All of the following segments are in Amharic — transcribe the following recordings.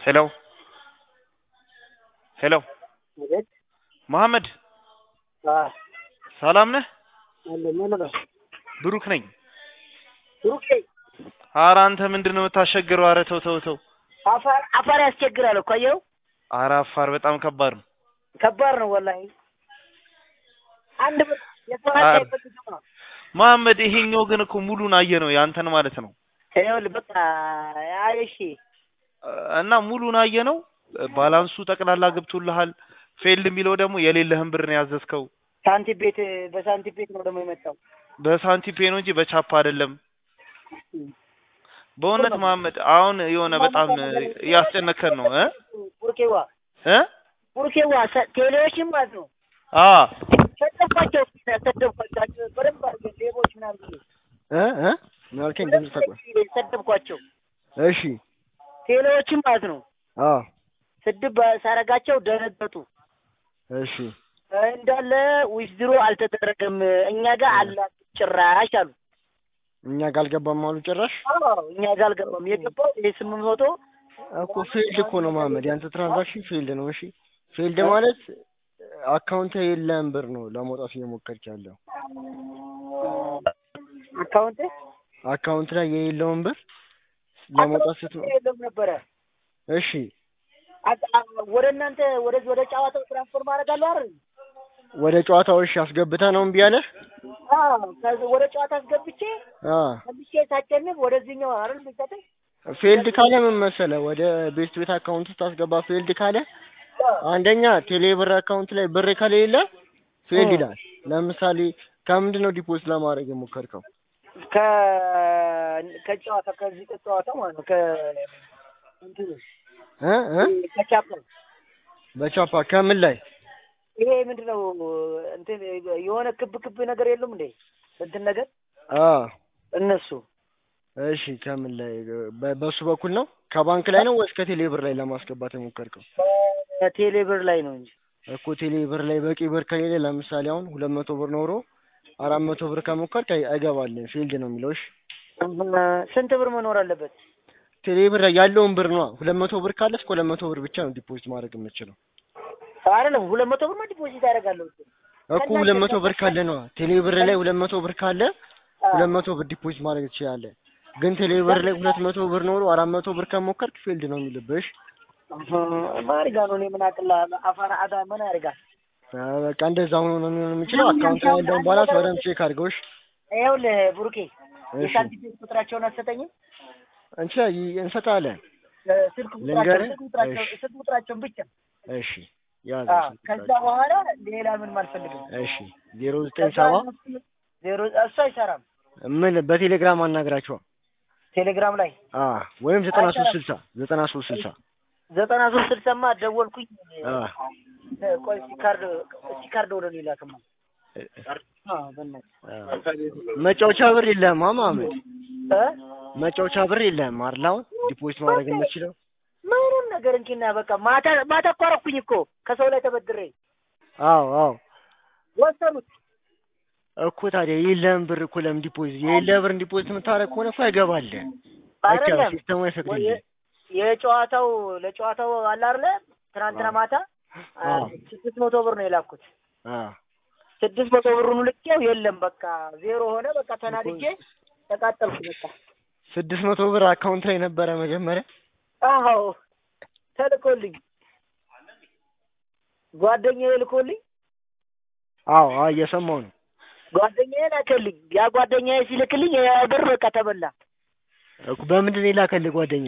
ሄሎ ሄሎ አቤት። መሐመድ አዎ፣ ሰላም ነህ? አለ ምን ነው? ብሩክ ነኝ። ብሩክ ኧረ አንተ ምንድን ነው የምታስቸግረው? ኧረ ተው ተው ተው። አፋር አፋር ያስቸግራል እኮ አየኸው። ኧረ አፋር በጣም ከባድ ነው። ከባድ ነው ወላሂ። አንድ ብር የሰው ሀብት አረ። አይፈልግም ነው። መሐመድ ይሄኛው ግን እኮ ሙሉን አየ ነው ያንተን ማለት ነው። ይኸውልህ በቃ አይ እሺ እና ሙሉን አየ ነው። ባላንሱ ጠቅላላ ገብቶልሃል። ፌልድ የሚለው ደግሞ የሌለህን ብር ነው ያዘዝከው። ሳንቲም ቤት በሳንቲም ቤት ነው ደግሞ የመጣው። በሳንቲም ፔ ነው እንጂ በቻፓ አይደለም። በእውነት መሐመድ አሁን የሆነ በጣም እያስጨነከን ነው እ ቡርኬዋ እ ቡርኬዋ ሰ- ቴሌዎችም ማለት ነው አ ሰደብኳቸው ሰደብኳቸው በደንብ አድርገን ሌቦች ምናምን ብዬ እ እ ምን አልከኝ? ድምፅ ተቆ ሰደብኳቸው እሺ ቴሌዎችም ማለት ነው አዎ ስድብ ሳረጋቸው ደነገጡ። እሺ እንዳለ ዊዝድሮ አልተደረገም እኛ ጋር አላ ጭራሽ አሉ። እኛ ጋር አልገባም አሉ ጭራሽ አዎ እኛ ጋር አልገባም። የገባው ይሄ ስምንት መቶ እኮ ፊልድ እኮ ነው መሀመድ፣ ያንተ ትራንዛክሽን ፊልድ ነው። እሺ ፊልድ ማለት አካውንት የለም ብር ነው ለመውጣት እየሞከርክ ያለው። አካውንት አካውንት ላይ የሌለውን ብር ለመውጣት ስትሞ የለም ነበረ። እሺ አቅ- አ- ወደ እናንተ ወደዚህ ወደ ጨዋታው ትራንስፈር ማድረግ አለው አይደል? ወደ ጨዋታው እሺ አስገብተህ ነው እምቢ አለህ? አዎ ከዚህ ወደ ጨዋታ አስገብቼ አ መልሼ ሳቸንፍ ወደዚህኛው አይደል የሚሰጠኝ? ፊልድ ካለ ምን መሰለህ ወደ ቤስት ቤት አካውንት ስታስገባ ፊልድ ካለ አንደኛ ቴሌ ብር አካውንት ላይ ብር ከሌለ ፊልድ እ። ይላል። ለምሳሌ ከምንድን ነው ዲፖዚት ለማድረግ የሞከርከው? ከ ከጨዋታ ከዚህ ከጨዋታ ማለት ነው ከ እንትኑ እ እ ከቻፕል በቻፓ ከምን ላይ ይሄ ምንድነው እንትን የሆነ ክብ ክብ ነገር የለም እንዴ እንትን ነገር አ እነሱ እሺ ከምን ላይ በ- በሱ በኩል ነው ከባንክ ላይ ነው ወይስ ከቴሌ ብር ላይ ለማስገባት የሞከርከው? ቴሌ ብር ላይ ነው እንጂ እኮ ቴሌ ብር ላይ በቂ ብር ከሌለ ለምሳሌ አሁን ሁለት መቶ ብር ኖሮ አራት መቶ ብር ከሞከርክ አይ- አይገባልህም ፊልድ ነው የሚለው። እሺ ስንት ብር መኖር አለበት? ቴሌ ብር ላይ ያለውን ብር ነው ሁለት መቶ ብር ካለ እስከ ሁለት መቶ ብር ብቻ ነው ዲፖዚት ማድረግ የምትችለው አይደለም ሁለት መቶ ብር ዲፖዚት ያደርጋለሁ እኮ ሁለት መቶ ብር ካለ ነው ቴሌ ብር ላይ ሁለት መቶ ብር ካለ ሁለት መቶ ብር ዲፖዚት ማድረግ ትችላለህ። ግን ቴሌ ብር ላይ ሁለት መቶ ብር ኖሮ አራት መቶ ብር ከሞከርክ ፊልድ ነው የሚልብሽ። ማሪጋ ነው። እኔ ምን አቅላ አፋር አዳ ምን ያደርጋል? አ፣ በቃ እንደዛ ሆኖ ነው የሚሆን የሚችለው። አካውንት ላይ ያለውን ባላንስ በደንብ ቼክ አድርገው። እሺ ይኸውልህ ብሩኬ እሺ የሳንቲም ቤት ቁጥራቸውን አትሰጠኝም? እንቺ እንሰጣለን። ስልክ ቁጥራቸው ልንገርህ? ስልክ ቁጥራቸው እሺ። ስልክ ቁጥራቸውን ብቻ እሺ ያዝ። አዎ። ከዛ በኋላ ሌላ ምንም አልፈልግም። እሺ ዜሮ ዘጠኝ ሰባ ዜሮ እሱ አይሰራም። ምን በቴሌግራም አናግራቸው። ቴሌግራም ላይ አ ወይም ዘጠና ሶስት ስልሳ ዘጠና ሶስት ስልሳ ዘጠና ሶስት ስልሳማ ደወልኩኝ። አ ቆይ እስኪ ካርድ እስኪ ካርድ ወደ እኔ ላክማ። አዎ በእናትህ መጫወቻ ብር የለህም ማማመድ እ መጫወቻ ብር የለህም አይደል? አሁን ዲፖዚት ማድረግ የምትችለው ምንም ነገር እንኪና በቃ ማታ ማታ እኮ አደረኩኝ እኮ ከሰው ላይ ተበድሬ አዎ አዎ ወሰኑት። እኮ ታዲያ የለህም ብር እኮ ለምን ዲፖዚት የሌለህ ብር ዲፖዚት የምታደርግ ከሆነ እኮ አይገባልህ። በቃ አይደለም ሲስተሙ አይፈቅድልህ። የጨዋታው ለጨዋታው አለ አይደለ ትናንትና ማታ አ, አዎ። ስድስት መቶ ብር ነው የላኩት። አ ስድስት መቶ ብሩን ልኬው የለም በቃ ዜሮ ሆነ። በቃ ተናድጄ ተቃጠልኩ። በቃ ስድስት መቶ ብር አካውንት ላይ ነበረ መጀመሪያ። አዎ ተልኮልኝ ጓደኛዬ ልኮልኝ አዎ አዎ እየሰማሁ ነው። ጓደኛዬ ላከልኝ። ያ ጓደኛዬ ሲልክልኝ ያ ብር በቃ ተበላ። እኮ በምንድን ነው የላከልህ ጓደኛ?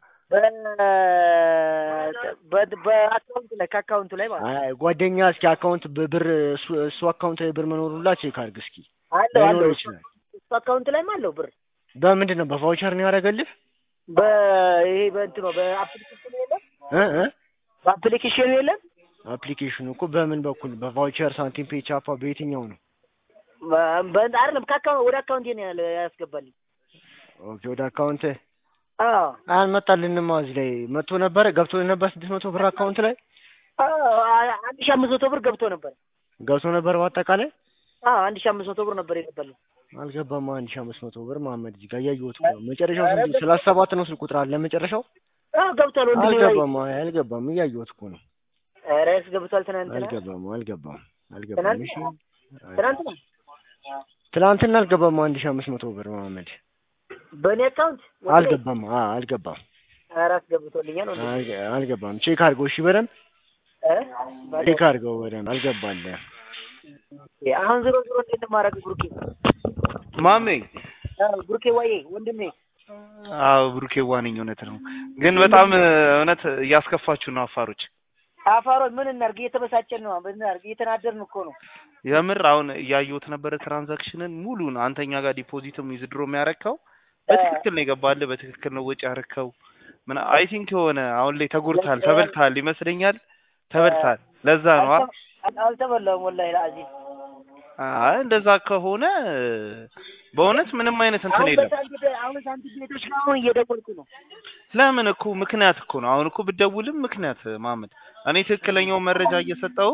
በ- በ- በአካውንት ላይ ከአካውንቱ ላይ ማለት ነው። አይ ጓደኛ እስኪ አካውንት ብር እሱ እሱ አካውንት ላይ ብር መኖሩላ ቼክ አድርግ እስኪ። አለው አለው ላይኖር ይችላል። እሱ አካውንት ላይም አለው ብር በምንድን ነው በቫውቸር ነው ያደረገልህ? በይሄ በእንትኑ በአፕሊኬሽኑ የለም እ እ በአፕሊኬሽኑ የለም አፕሊኬሽኑ እኮ በምን በኩል በቫውቸር ሳንቲም ፔ ቻፓ በየትኛው ነው? በ- በ- አይደለም ከአካውንት ወደ አካውንቴ ነው ያለ ያስገባልኝ። ኦኬ ወደ አካውንት አዎ አልመጣልንማ። እዚህ ላይ መጥቶ ነበረ ገብቶ ነበር ስድስት መቶ ብር አካውንት ላይ አዎ አ- አንድ ሺህ አምስት መቶ ብር ገብቶ ነበር። ገብቶ ነበር በአጠቃላይ አዎ አንድ ሺህ አምስት መቶ ብር ነበር የገባልኝ። አልገባም። አንድ ሺህ አምስት መቶ ብር መሀመድ እዚህ ጋር እያየሁት እኮ ነው። መጨረሻው ስንት ሰላሳ ሰባት ነው ስልክ ቁጥር አለ መጨረሻው አዎ ገብቷል ወንድሜ ወይ አልገባም አይ አልገባም እያየሁት እኮ ነው ኧረ ገብቷል ትናንትና አልገባም አልገባም አልገባም ትናንት እሺ ትናንትና ትናንትና አልገባም አንድ ሺህ አምስት መቶ ብር መሀመድ በእኔ አካውንት ወንድሜ አልገባም አ አልገባም ኧረ አስገብቶልኛል ወንድሜ አልገ- አልገባም ቼክ አድርገው እሺ በደንብ እ በቃ ቼክ አድርገው በደንብ አልገባልህ አሁን ዞሮ ዞሮ እንዴት ነው የማደርገው ብሩኬ ማሜ አዎ ብሩኬ ዋዬ ወንድሜ አዎ ብሩኬ ዋነኝ እውነት ነው ግን በጣም እ፣ እውነት እያስከፋችሁ ነው አፋሮች አፋሮች ምን እናድርግ እየተበሳጨን ነው ምን እናድርግ እየተናደርን እኮ ነው የምር አሁን እያየሁት ነበረ ትራንዛክሽንን ሙሉን አንተኛ ጋር ዲፖዚትም ዊዝድሮ የሚያረከው በትክክል ነው የገባልህ በትክክል ነው ወጪ ያረከው ምን አይ ቲንክ የሆነ አሁን ላይ ተጎድተሃል ተበልተሃል ይመስለኛል ተበልተሃል ለዛ ነው አ- አልተ- አልተበላሁም ወላሂ ለአዚዝ አይ እንደዛ ከሆነ በእውነት ምንም አይነት እንትን አሁን የለም በሳንቲም አሁን ሳንቲም ቤቶች ጋር አሁን እየደወልኩ ነው ለምን እኮ ምክንያት እኮ ነው አሁን እኮ ብደውልም ምክንያት ማመድ እኔ ትክክለኛው መረጃ እየሰጠው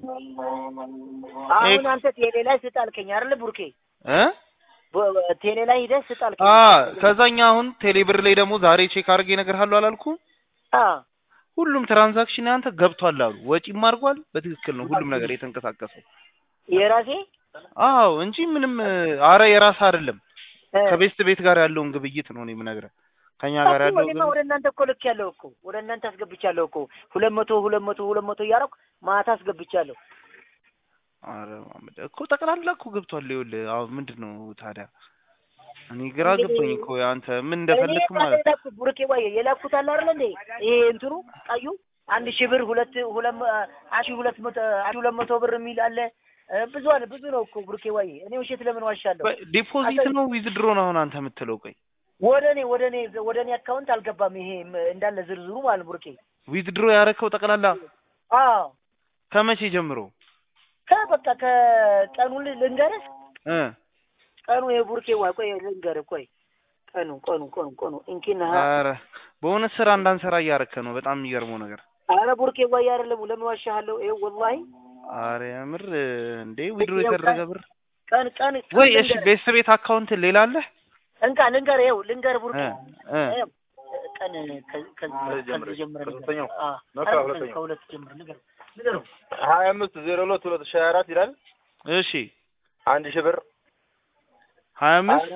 አሁን አንተ ቴሌ ላይ ስጥ አልከኝ አይደል ብሩኬ እ በ- በ- ቴሌ ላይ ሂደህ ስጥ አልከኝ አ ከዛኛ አሁን ቴሌብር ላይ ደግሞ ዛሬ ቼክ አድርጌ እነግርሃለሁ አላልኩም አ ሁሉም ትራንዛክሽን አንተ ገብቷል አሉ ወጪም አድርጓል በትክክል ነው ሁሉም ነገር የተንቀሳቀሰው የራሴ አዎ እንጂ ምንም አረ የራስ አይደለም እ፣ ከቤስት ቤት ጋር ያለውን ግብይት ነው እኔ የምነግርህ ከኛ ጋር እኮ ያለው እኔማ ግብይት ወደ እናንተ እኮ ልክ ያለው እኮ ወደ እናንተ አስገብቻለሁ እኮ ሁለት መቶ ሁለት መቶ ሁለት መቶ እያደረኩ ማታ አስገብቻለሁ አረ ማመድ እኮ ጠቅላላ እኮ ገብቷል ይኸውልህ አሁን ምንድን ነው ታዲያ እኔ ግራ ገባኝ እኮ አንተ ምን እንደፈለክ እኔ ማለት የላኩት ቡርኬ ዋዬ የላኩት አለ አይደል እንዴ ይሄ እንትኑ ቀዩ አንድ ሺህ ብር ሁለት ሁለት መ- አንድ ሺህ ሁለት መቶ አንድ ሁለት መቶ ብር የሚል አለ እ፣ ብዙ አለ ብዙ ነው እኮ ቡርኬ ዋዬ እኔ ውሸት ለምን ዋሻለሁ ዲፖዚት ነው ዊዝድሮ ነው አሁን አንተ የምትለው ቆይ ወደ እኔ ወደ እኔ ወደ እኔ አካውንት አልገባም ይሄ ም- እንዳለ ዝርዝሩ ማለት ነው ቡርኬ ዊዝድሮ ያረከው ጠቅላላ አዎ ከመቼ ጀምሮ ከበቃ ከቀኑ ል- ልንገርህ እ ቀኑ የቡርኬ ዋ ቆይ ልንገርህ ቆይ ቀኑ ቀኑ ቀኑ ቀኑ እንኪና አረ በእውነት ስራ እንዳንሰራ እያረከ ነው በጣም የሚገርመው ነገር አረ ቡርኬ ዋዬ አይደለም ለምን ዋሻለሁ ይኸው ወላሂ አረ የምር እንዴ ዊድሮ የተደረገ ብር ቀን ቀን ቀን ወይ እሺ ልንገርህ። ቤተሰብ ቤት አካውንት ሌላ አለ እንካ ልንገርህ ይኸው ልንገርህ ቡርኬ እ እ ይኸው ቀን ከ- ከዚህ ከዚህ ጀምረህ ንገረው። አ ነው አረ ከሁለተኛው። ከሁለት ጀምረህ ንገረው ንገረው ሀያ አምስት ዜሮ ሁለት ሁለት ሺህ ሀያ አራት ይላል እሺ አንድ ሺህ ብር ሀያ አምስት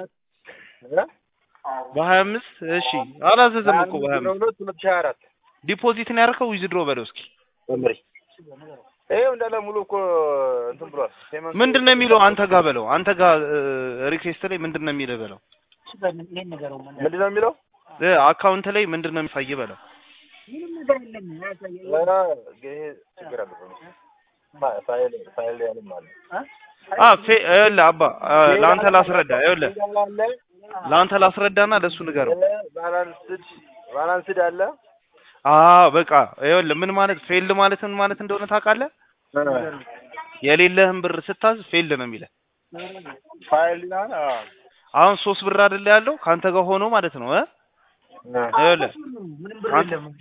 በሀያ አምስት እሺ አላዘዘም እኮ በሀያ ዜሮ አምስት ሁለት ሁለት ሺህ ሀያ አራት ዲፖዚት ነው ያደረከው ዊዝድሮ በለው እስኪ መምሪ ይኸው እንዳለ ሙሉ እኮ እንትን ብሏል። ፔመንቱ ምንድን ነው የሚለው አንተ ጋር በለው አንተ ጋር ሪኩዌስት ላይ ምንድን ነው የሚልህ በለው እሺ በል ይሄን ንገረው ምን ምንድን ነው የሚለው? እ አካውንት ላይ ምንድን ነው የሚሳይ በለው ምንም ነገር የለም አያሳየው ኧረ ይሄ ችግር አለ። ፋ- ፋይል ፋይል ያለም አለ አ ፌ ይኸውልህ አባ አ፣ ለአንተ ላስረዳ ይኸውልህ አለ ለአንተ ላስረዳና ለእሱ ንገረው ባላንስድ ባላንስድ አለ አ በቃ ይኸውልህ ምን ማለት ፌልድ ማለት ምን ማለት እንደሆነ ታውቃለህ የሌለህን ብር ስታዝ ፌልድ ነው የሚለው ፋይል ይላል። አዎ አሁን ሶስት ብር አይደለ ያለው ከአንተ ጋር ሆኖ ማለት ነው እ ይኸውልህ ምንም ብር አንተ- የለም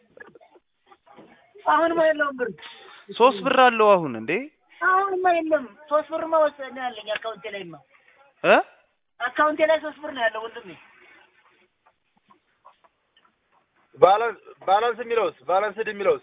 አሁንማ የለውም ብር ሶስት ብር አለው አሁን እንዴ አሁንማ የለም ሶስት ብርማ ወሰነ ያለኝ አካውንቴ ላይማ እ አካውንቴ ላይ ሶስት ብር ነው ያለው ወንድሜ ባላንስ ባላንስ የሚለውስ ባላንስድ የሚለውስ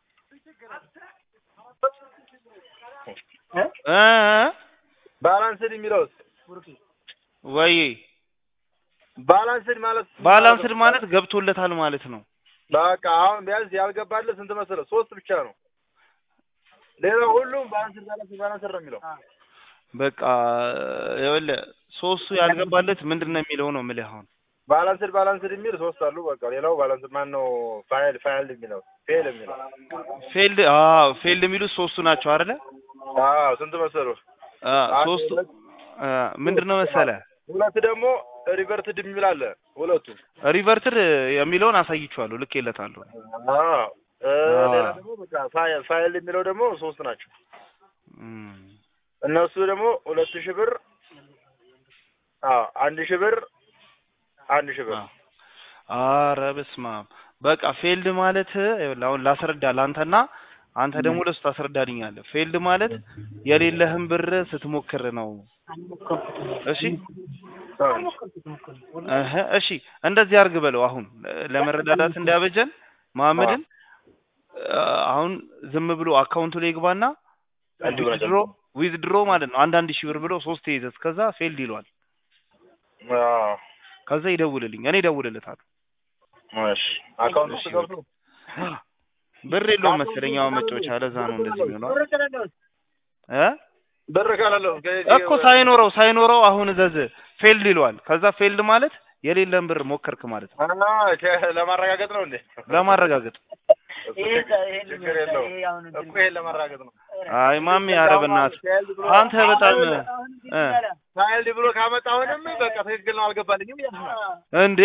እ እ ባላንስድ የሚለውስ ቡርኬ ወይ ባላንስድ ማለት ባላንስድ ማለት ገብቶለታል ማለት ነው በቃ አሁን ቢያንስ ያልገባለት ስንት መሰለህ? ሶስት ብቻ ነው። ሌላው ሁሉም ባላንስድ ባላንስድ ባላንስድ ነው የሚለው። በቃ ይኸውልህ ሶስቱ ያልገባለት ምንድን ነው የሚለው ነው የምልህ አሁን ባላንስድ ባላንስድ የሚል ሶስት አሉ። በቃ ሌላው ባላንስ ማን ነው? ፋይል ፋይል የሚለው ፌል የሚለው ፌልድ አዎ ፌልድ የሚሉት ሶስቱ ናቸው አይደለ አዎ ስንት መሰለህ? አ ሶስቱ አ፣ ምንድን ነው መሰለህ ሁለት ደግሞ ሪቨርትድ የሚል አለ። ሁለቱ ሪቨርትድ የሚለውን አሳይቼዋለሁ ልኬለታለሁ አዎ እ፣ አዎ። ሌላ ደግሞ በቃ ፋይል ፋይል የሚለው ደግሞ ሶስት ናቸው። እም፣ እነሱ ደግሞ ሁለት ሺህ ብር አዎ አንድ ሺህ ብር አንድ ሺህ ብር አዎ። ኧረ በስመ አብ በቃ ፌልድ ማለት ይኸውልህ አሁን ላስረዳ ለአንተና አንተ ደግሞ ለሱ ታስረዳልኛለህ ፌልድ ማለት የሌለህን ብር ስትሞክር ነው እሺ እህ እሺ እንደዚህ አርግ በለው። አሁን ለመረዳዳት እንዲያበጀን መሐመድን አሁን ዝም ብሎ አካውንቱ ላይ ይግባና ዊዝድሮ ዊዝድሮ ማለት ነው አንዳንድ ሺህ ብር ብሎ ሶስት ይዘዝ ከዛ ፌልድ ይለዋል። አዎ ከዛ ይደውልልኝ፣ እኔ እደውልለታለሁ። እሺ አካውንት ውስጥ ገብቶ ብር የለውም መሰለኝ አሁን መጫወቻ፣ ለዛ ነው እንደዚህ የሚሆነው እ ብር ካላለው እኮ ሳይኖረው ሳይኖረው አሁን እዘዝ ፌልድ ይለዋል። ከዛ ፌልድ ማለት የሌለን ብር ሞከርክ ማለት ነው። እና ከ- ለማረጋገጥ ነው እንዴ? ለማረጋገጥ ችግር የለውም እኮ ይሄን ለማረጋገጥ ነው። አይ ማሚ፣ ኧረ በእናትህ አንተ በጣም እ ሳይልድ ብሎ ካመጣሁንም በቃ ትክክል ነው አልገባልኝም እያልኩ ነው። እንዴ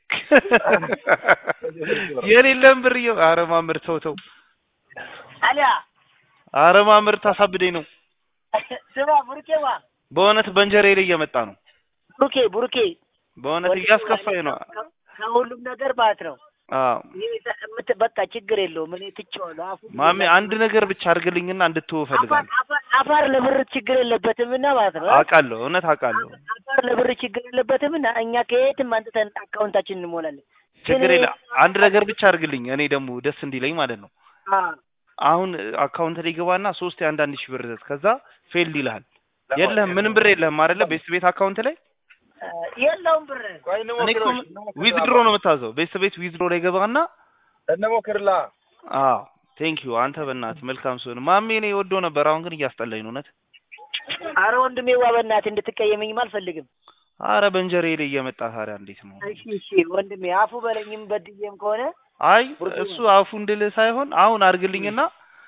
የሌለን ብር እየ ኧረ ማምር ተው ተው፣ አሊያ ኧረ ማምር ታሳብደኝ ነው ስማ ቡሩኬዋ በእውነት በእንጀሬ ላይ እየመጣ ነው። ቡሩኬ ቡሩኬ በእውነት እያስከፋኝ ነው። ከሁሉም ነገር ማለት ነው አዎ ይሄ የምት- በቃ ችግር የለውም እኔ ትቼዋለሁ አፉ ማሚ አንድ ነገር ብቻ አድርግልኝና እንድትወው አፋር እፈልጋለሁ። አፋር- አፋር ለብር ችግር የለበትም እና ማለት ነው አውቃለሁ፣ እውነት አውቃለሁ። አፋር ለብር ችግር የለበትም እና እኛ ከየትም አንጥተን አካውንታችን እንሞላለን ችግር ግን- የለ አንድ ነገር ብቻ አድርግልኝ፣ እኔ ደግሞ ደስ እንዲለኝ ማለት ነው። አ አሁን አካውንት ላይ ገባና ሶስት የአንዳንድ ሺህ ብር ዘዝ ከዛ ፌልድ ይልሃል። የለህም ምንም ብር የለህም አይደለ? ቤት ቤት አካውንት ላይ አ፣ የለውም ብር ቆይ እኔ እኮ እንሞክረው። ዊዝድሮ ነው የምታዘው። ቤት ቤት ዊዝድሮ ላይ ገባና እንሞክርላ አዎ ቴንክ ዩ አንተ በእናትህ መልካም ሲሆን ማሜ እኔ ወዶ ነበር። አሁን ግን እያስጠላኝ ነው እውነት። አረ ወንድሜ ዋ በእናትህ እንድትቀየመኝም አልፈልግም አረ በእንጀሬ ላይ እየመጣ ታዲያ እንዴት ነው? እሺ እሺ ወንድሜ አፉ በለኝም በድዬም ከሆነ አይ እሱ አፉ እንድልህ ሳይሆን አሁን አድርግልኝና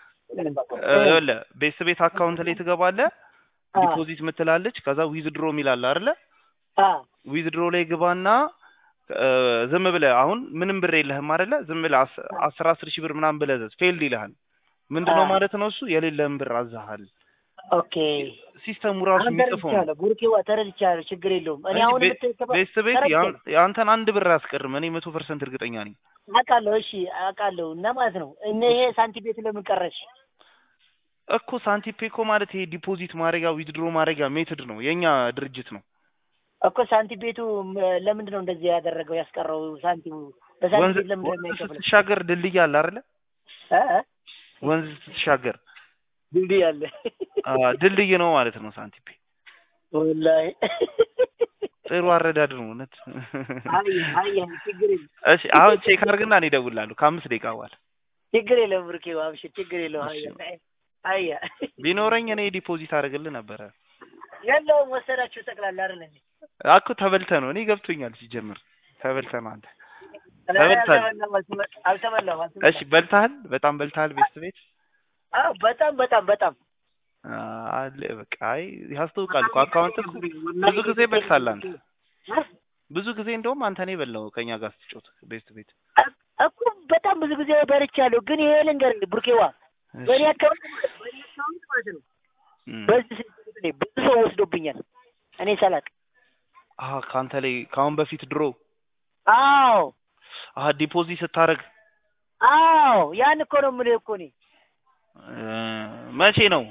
ይኸውልህ ቤት ቤት አካውንት ላይ ትገባለህ። አ፣ ዲፖዚት ምትላለች ከዛ ዊዝድሮ የሚላል አይደለ? አ፣ ዊዝድሮ ላይ ግባና እ፣ ዝም ብለህ አሁን ምንም ብር የለህም አይደለ? ዝም ብለህ አስ- አስር አስር ሺህ ብር ምናምን ብለህ ዘዝ ፌልድ ይልሃል። ምንድነው አ። ማለት ነው እሱ የሌለህን ብር አዛሃል። ኦኬ ሲስተሙ ራሱ አሁን የሚጽፈው ነው። ተረድቻለሁ ቡርኬዋ ተረድቻለሁ ችግር የለውም እኔ እንጂ አሁን ቤ- የምትሰባ ቤት ቤት ተረድቻለሁ። ያን- የአንተን አንድ ብር አያስቀርም። እኔ መቶ ፐርሰንት እርግጠኛ ነኝ። አውቃለሁ እሺ አውቃለሁ እና ማለት ነው እነ ይሄ ሳንቲም ቤት ለምን ቀረሽ እኮ ሳንቲፔ እኮ ማለት ይሄ ዲፖዚት ማድረጊያ ዊዝድሮ ማድረጊያ ሜትድ ነው፣ የኛ ድርጅት ነው። እኮ ሳንቲም ቤቱ ም- ለምንድን ነው እንደዚህ ያደረገው ያስቀረው ሳንቲሙ በሳንቲም ወንዝ ቤት ለምንድን ነው ወንዝ የማይከፍለው ስትሻገር ድልድይ አለ አይደለ? እ እ? ወንዝ ስትሻገር ድልድይ አለ አ፣ ድልድይ ነው ማለት ነው ሳንቲፔ። ወላሂ ጥሩ አረዳድ ነው እውነት። አይ አይ ችግር የለም እሺ አሁን ቼክ አድርግና እኔ እደውልልሃለሁ ከአምስት ደቂቃ በኋላ። ችግር የለም ብርኬ አብሽር ችግር የለም አያ አያ ቢኖረኝ እኔ ዲፖዚት አደርግልህ ነበረ። የለውም ወሰዳችሁ ጠቅላላ አይደል እንዴ አኩ ተበልተህ ነው። እኔ ገብቶኛል ሲጀምር ተበልተህ ነው አንተ። ተበልተሃል። አልተበላም አልተበላም አልተበላም እሺ በልተሃል፣ በጣም በልተሃል ቤት ቤት አዎ በጣም በጣም በጣም አለ በቃ አይ ያስታውቃል እኮ አካውንት እኮ ብዙ ጊዜ በልታል አንተ ብዙ ጊዜ እንደውም አንተ ነው የበላው ከኛ ጋር ስትጮት ቤት ቤት እኮ በጣም ብዙ ጊዜ በልቻለሁ ግን ይሄ ልንገርህ ቡርኬዋ በእኔ አካባቢ ማለት በእኔ አካባቢ ማለት ነው እም። በዚህ ስልክ ቁጥሬ ብዙ ሰው ወስዶብኛል እኔ ሳላቅ አሀ ከአንተ ላይ ከአሁን በፊት ድሮ አዎ አሀ ዲፖዚት ስታደርግ አዎ ያን እኮ ነው የምልህ እኮ እኔ እ፣ መቼ ነው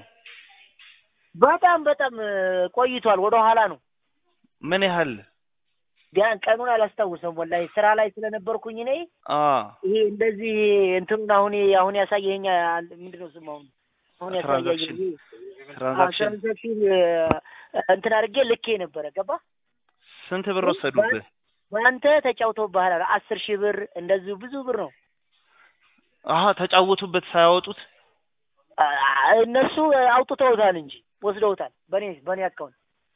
በጣም በጣም እ፣ ቆይቷል ወደ ኋላ ነው ምን ያህል ቢያን ቀኑን አላስታውሰም ወላሂ ስራ ላይ ስለነበርኩኝ እኔ አ ይሄ እንደዚህ እንትኑን አሁን አሁን ያሳየኸኝ አለ- ምንድን ነው ስሙ አሁን አሁን ትራንዛክሽን ያሳየኸኝ ትራንዛክሽን ትራንዛክሽን እንትን አድርጌ ልኬ ነበረ ገባ ስንት ብር ወሰዱብህ? በአንተ ተጫውተውብሃል አለ አስር ሺህ ብር እንደዚሁ ብዙ ብር ነው አሀ ተጫወቱበት ሳያወጡት አ- እነሱ አውጥተውታል እንጂ ወስደውታል በኔ በኔ አካውንት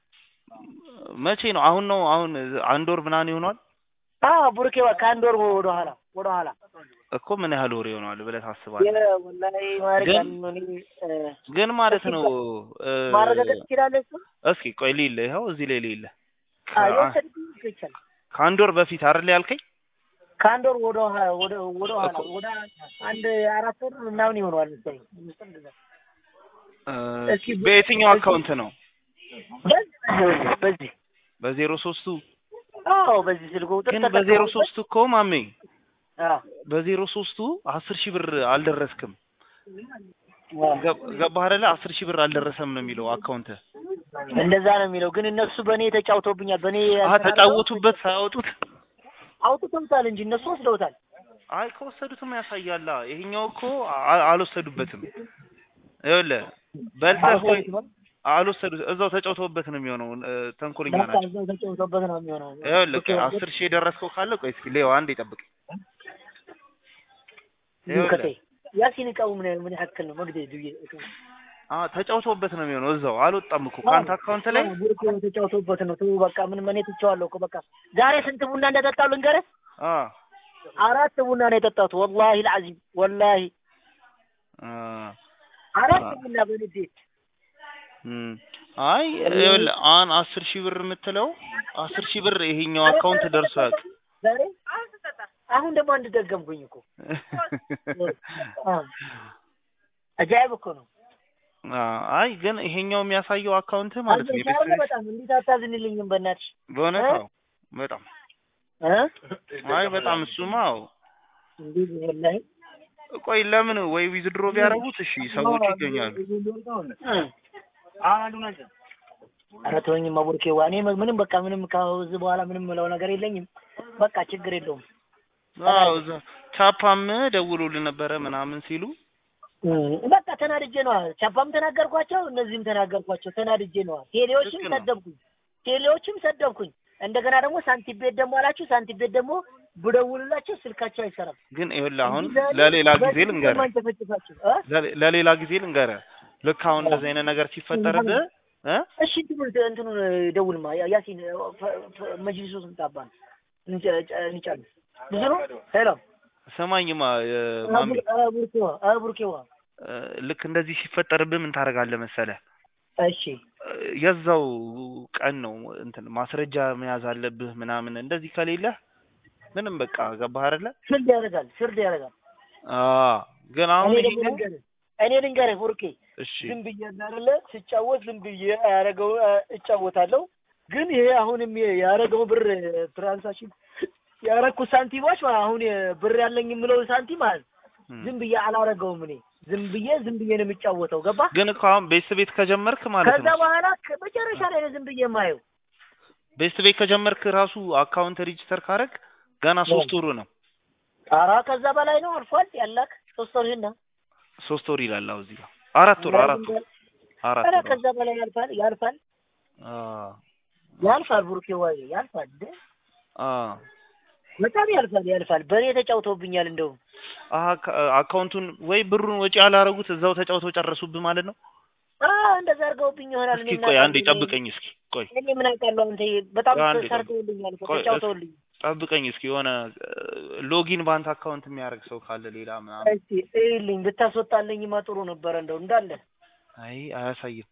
መቼ ነው? አሁን ነው አሁን አንድ ወር ምናምን ይሆናል አዎ ቡርኬዋ ከአንድ ወር ወደ ኋላ ወደ ኋላ እኮ ምን ያህል ወር ይሆናል ብለህ ታስባለህ? ወላሂ ማድረግ ግን- ያንን እኔ እ፣ ግን ማለት ነው እ፣ ማረጋገጥ ትችላለህ እሱ እስኪ ቆይ ሊለ ይኸው እዚህ ላይ ሊለ አዎ የወሰድኩኝ ይቻላል ከአንድ ወር በፊት አይደል ያልከኝ? ከአንድ ወር ወደ ኋላ ወደ ወደ ኋላ እኮ- ወደ አንድ አራት ወር ምናምን ይሆነዋል መሰለኝ እ፣ እስኪ በየትኛው አካውንት ነው? በዚህ በዚህ በዜሮ ሶስቱ አዎ በዚህ ስልክ ቁጥር ግን በዜሮ ሶስቱ እኮ ማሜ አዎ በዜሮ ሶስቱ አስር ሺህ ብር አልደረስክም። አዎ ገብ- ገባህ አይደለ? አስር ሺህ ብር አልደረሰም ነው የሚለው አካውንት እንደዛ ነው የሚለው። ግን እነሱ በእኔ ተጫውተውብኛል። በእኔ አሀ ተጫወቱበት ሳያወጡት አውጥተውታል እንጂ እነሱ ወስደውታል። አይ ከወሰዱትም ያሳያላ። ይሄኛው እኮ አ- አልወሰዱበትም። ይኸውልህ በልተህ ወይ አልወሰዱት እዛው ተጫውተውበት ነው የሚሆነው። እ፣ ተንኮለኛ በቃ ናቸው። እዛው ተጫውተውበት ነው የሚሆነው። ይኸውልህ አስር ሺህ የደረስከው ካለ ቆይ እስኪ ሌው አንዴ ጠብቅ። ከቴ ይኸውልህ ያሲን እቃው ምን ምን ያክል ነው መግደል ዱዬ አ ተጫውተውበት ነው የሚሆነው። እዛው አልወጣም እኮ ከአንተ አካውንት ላይ ቡርክ ተጫውተውበት ነው። ተው በቃ ምን እኔ ትቼዋለሁ እኮ በቃ ዛሬ ስንት ቡና እንደጠጣሁ ልንገርህ። አ አራት ቡና ነው የጠጣሁት። ወላሂ አልዓዚም ወላሂ አ አራት አ- ቡና በንዴት እም አይ ይኸውልህ አሁን አስር ሺህ ብር የምትለው አስር ሺህ ብር ይሄኛው አካውንት ደርሶ ያውቅ ዛሬ አሁን ደግሞ አንድ ደገምኩኝ እኮ አ አጃይብ እኮ ነው። አ አይ ግን ይሄኛው የሚያሳየው አካውንት ማለት ነው አዘን የቤት ሳይሆን በጣም እንዴት አታዝንልኝም በእናትሽ በእውነት እ? አዎ በጣም እ አይ በጣም እሱማ አዎ እንዴት ወላሂ ቆይ ለምን ወይ ዊዝድሮ ቢያደርጉት እሺ ሰዎቹ ይገኛሉ ኧረ ተወኝማ ቡርኬዋ እኔ ምንም በቃ ምንም ከዚህ በኋላ ምንም ምለው ነገር የለኝም። በቃ ችግር የለውም። አዎ እዛ ቻፓም ደውሎልን ነበረ ምናምን ሲሉ እም፣ በቃ ተናድጄ ነዋ። ቻፓም ተናገርኳቸው፣ እነዚህም ተናገርኳቸው። ተናድጄ ነዋ። ቴሌዎችም ልክ ነው። ሰደብኩኝ፣ ቴሌዎችም ሰደብኩኝ። እንደገና ደግሞ ሳንቲም ቤት ደግሞ አላችሁ። ሳንቲም ቤት ደግሞ ብደውልላቸው ስልካቸው አይሰራም። ግን ይኸውልህ አሁን እንዲህ ዛሬ ለሌላ ጊዜ በዚህ ልንገርህ ማንጨፈጭፋችሁ እ? ለሌ- ለሌላ ጊዜ ልንገርህ ልክ አሁን እንደዚህ አይነት ነገር ሲፈጠርብህ እ እሺ እንትኑን እንትኑን ደውልማ ያ- ያሲን ፈ- ፈ- መጅሊሱ ስንት አባ ነው? እንጨ- ጨ- እንጨርስ። ብዙ ነው። ሄሎ ስማኝማ እ፣ ማሚ ኧረ ቡርኬዋ ኧረ ቡርኬዋ እ፣ ልክ እንደዚህ ሲፈጠርብህ ምን ታደርጋለህ መሰለህ እሺ እ፣ የዛው ቀን ነው እንትን ማስረጃ መያዝ አለብህ ምናምን እንደዚህ ከሌለህ ምንም በቃ ገባህ አይደለ ፍርድ ያደርጋል ፍርድ ያደርጋል። አ ግን አሁን እኔ ደግሞ ይሄኛው ልንገርህ እኔ ልንገርህ ቡርኬ እሺ ዝም ብዬ አይደለ ስጫወት ዝም ብዬ ያደረገው እጫወታለሁ። ግን ይሄ አሁንም ያደረገው ብር ትራንሳክሽን ያረኩት ሳንቲሞች ማለት አሁን ብር ያለኝ የምለው ሳንቲም ማለት እም። ዝም ብዬ አላረገውም። እኔ ዝም ብዬ ዝም ብዬ ነው የሚጫወተው። ገባ? ግን እኮ አሁን ቤት ቤት ከጀመርክ ማለት ከዛ ነው በኋላ ከ- መጨረሻ ላይ ነው ዝም ብዬ የማየው። ቤት ቤት ከጀመርክ ራሱ አካውንት ሬጂስተር ካረግ ገና ሶስት ወሩ ነው ኧረ ከዛ በላይ ነው አልፏል። ያላክ ሶስት ወር ይሄና ሶስት ወር ይላል አሁን እዚህ ጋር አራት ወር አራት ወር አራት ኧረ ወር ከዛ በላይ ያልፋል ያልፋል አ ያልፋል። ቡርኬ ዋይ ያልፋል እንደ አ በጣም ያልፋል ያልፋል። በእኔ ተጫውተውብኛል እንደውም አሀ ከ- አካውንቱን ወይ ብሩን ወጪ ያላረጉት እዛው ተጫውተው ጨረሱብህ ማለት ነው አ እንደዛ አድርገውብኝ ይሆናል። እስኪ እኔ ቆይ ምን አንዴ አውቃለሁ? ጠብቀኝ እስኪ ቆይ እኔ ምን አውቃለሁ? አንተ በጣም አንዴ ሰርተውልኛል እኮ ቆይ፣ ተጫውተውልኝ። ጠብቀኝ እስኪ የሆነ ሎጊን ባንክ አካውንት የሚያደርግ ሰው ካለ ሌላ ምናምን እስቲ እይልኝ ብታስወጣልኝማ ጥሩ ነበረ እንደው እንዳለ አይ አያሳይም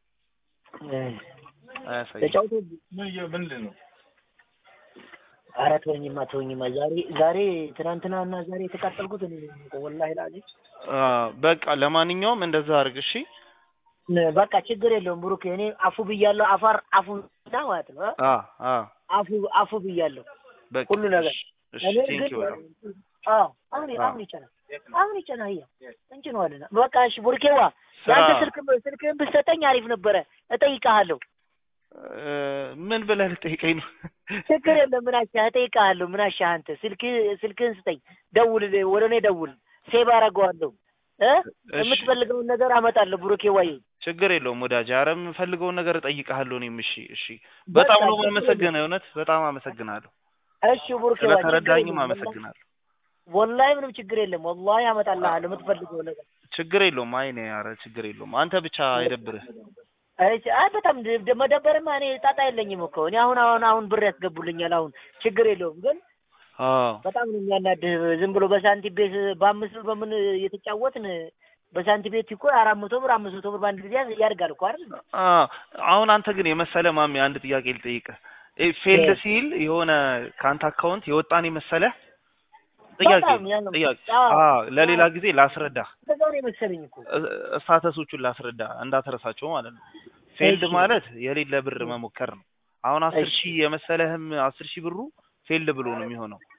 አያሳይም ተጫውተውብኝ። ምንድን ነው ኧረ ተወኝማ ተወኝማ። ዛሬ ዛሬ ትናንትና እና ዛሬ የተቃጠልኩት እኔ ነኝ እኮ ወላሂ ላዚም። አ በቃ ለማንኛውም እንደዛ አድርግ እሺ በቃ ችግር የለውም ብሩክ። እኔ አፉ ብያለሁ። አፋር አፉ ና ማለት ነው እ? አ አ አፉ አፉ ብያለሁ። በቃ ሁሉ ነገር እሺ እኔ ቴንክ ግን ዩ በጣም አዎ አሁን አዎ። አሁን ይቻላል አሁን ይቻላል። አያ እንችለዋለን። በቃ እሺ ቡርኬዋ ስራ ያንተ ስልክ ስልክህን ብትሰጠኝ አሪፍ ነበረ። እጠይቅሃለሁ። እ፣ ምን ብለህ ልጠይቀኝ ነው ችግር የለም። ምን አሻህ እጠይቅሃለሁ። ምን አሻህ አንተ ስልክ ስልክህን ስጠኝ፣ ደውል፣ ወደ እኔ ደውል፣ ሴቭ አደርገዋለሁ እ እሺ የምትፈልገውን ነገር አመጣለሁ። ብሩኬ ዋይ ችግር የለውም ወዳጅ ኧረ የምፈልገውን ነገር እጠይቅሃለሁ እኔም እሺ እሺ በጣም ነው የማመሰግነው እውነት በጣም አመሰግናለሁ እሺ ቡሩኬ ዋይ ችግር ስለተረዳኝም የለም። አመሰግናለሁ ወላሂ ምንም ችግር የለም። ወላሂ አመጣልሃለሁ የምትፈልገውን ነገር። ችግር የለውም አይ እኔ ኧረ ችግር የለውም አንተ ብቻ አይደብርህ አይ አይ በጣም ደ- ደ- መደበርማ እኔ ጣጣ የለኝም እኮ እኔ አሁን አሁን አሁን ብር ያስገቡልኛል። አሁን ችግር የለውም ግን አዎ በጣም ነው የሚያናድህ። ዝም ብሎ በሳንቲም ቤት በአምስት ብር በምን የተጫወትን በሳንቲም ቤት እኮ አራት መቶ ብር አምስት መቶ ብር በአንድ ጊዜ ያዝ- ያድጋል እኮ አይደል? አ አሁን አንተ ግን የመሰለ ማሚ አንድ ጥያቄ ልጠይቅህ እ ፌልድ እ። ሲል የሆነ ከአንተ አካውንት የወጣን የመሰለ ጥያቄ በጣም ያ ነው። ጥያቄ አዎ። አ ለሌላ ጊዜ ላስረዳ እንደዛ ነው የመሰለኝ እኮ ስታተሶቹን ላስረዳ እንዳትረሳቸው ማለት ነው ፌልድ እሺ። ማለት የሌለ ብር መሞከር ነው አሁን አስር እሺ። ሺህ የመሰለህም አስር ሺህ ብሩ ፌልድ ብሎ ነው የሚሆነው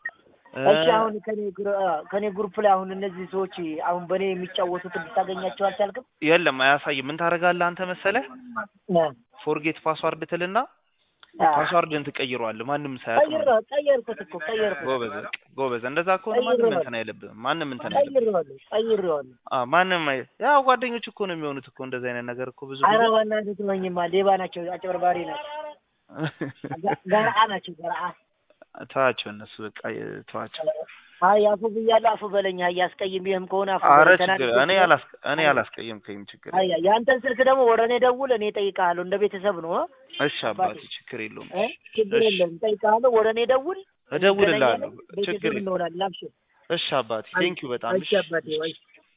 እሺ አሁን ከኔ ግሩ- አ፣ ከኔ ግሩፕ ላይ አሁን እነዚህ ሰዎች አሁን በእኔ የሚጫወቱትን ልታገኛቸው አልቻልክም? የለም አያሳይም። ምን ታደርጋለህ አንተ መሰለህ? አ፣ ፎርጌት ፓስዋርድ ትልና አ፣ ፓስዋርድን ትቀይረዋለህ ማንም ሳያውቅ ቀይር ማለት ነው። ቀየርኩት እኮ ቀየርኩት ጎበዝ በቃ ጎበዝ። እንደዛ ከሆነ ማንም ቀይሬዋለሁ። እንትን አይልብህም። ማንም እንትን አይልብህም። ቀይሬዋለሁ ቀይሬዋለሁ። አዎ ማንም አይ ያው ጓደኞች እኮ ነው የሚሆኑት እኮ እንደዚህ አይነት ነገር እኮ ብዙ ኧረ ጊዜ በእናትህ ትመኝማ ሌባ ናቸው፣ አጭበርባሪ ናቸው፣ ገ- ገርአ ናቸው ገርአ። ተዋቸው እነሱ በቃ ተዋቸው። አይ አፉ ብያለሁ፣ አፉ በለኝ። አይ አስቀይሜህም ከሆነ አፉ አረ በለኝ። ችግር ተናግሬ እኔ አላስ እኔ አላስቀየምከኝም ችግር አይ የአንተን ስልክ ደግሞ ወደ እኔ ደውል፣ እኔ እጠይቅሃለሁ። እንደ ቤተሰብ ነው እ? እሺ አባቴ ችግር የለውም እ? ችግር እሺ። የለም፣ እጠይቅሃለሁ። ወደ እኔ ደውል፣ እደውልልሃለሁ እንገናኛለን፣ ችግር ቤተሰብ የለም እንሆናለን። አብሽር። እሺ አባቴ ቴንኪው በጣም እሺ አባቴ፣ ወይ